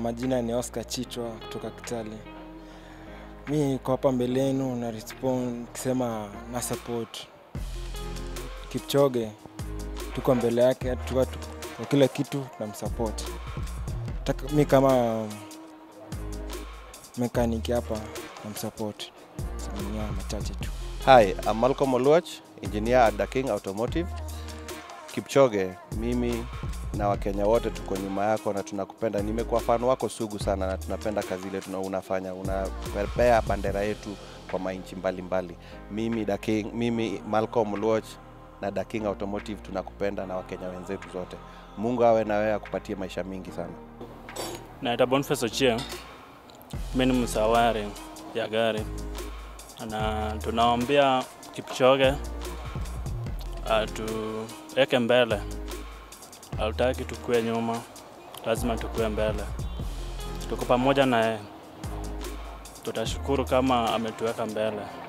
majina ni Oscar Chitwa kutoka Kitale. Mi niko hapa mbele yenu na respond kisema na support Kipchoge, tuko mbele yake, tuko kwa kila kitu tunamsupport. Taka- Mi kama mekaniki hapa namsupport. Samia machache tu. Hi, I'm Malcolm Oluoch, engineer at The King Automotive. Kipchoge, mimi na Wakenya wote tuko nyuma yako na tunakupenda. Nimekuwa fan wako sugu sana na tunapenda kazi ile tuna unafanya, unapepea bandera yetu kwa mainchi mbalimbali. Mimi The King, mimi Malcolm Oluoch na The King Automotive tunakupenda na Wakenya wenzetu zote. Mungu awe na wewe akupatie maisha mingi sana. Naitwa Boniface Ochieng. Mimi ni msawari ya gari na tunaombea Kipchoge atuweke mbele, hatutaki tukue nyuma, lazima tukue mbele. Tuko pamoja naye, tutashukuru kama ametuweka mbele.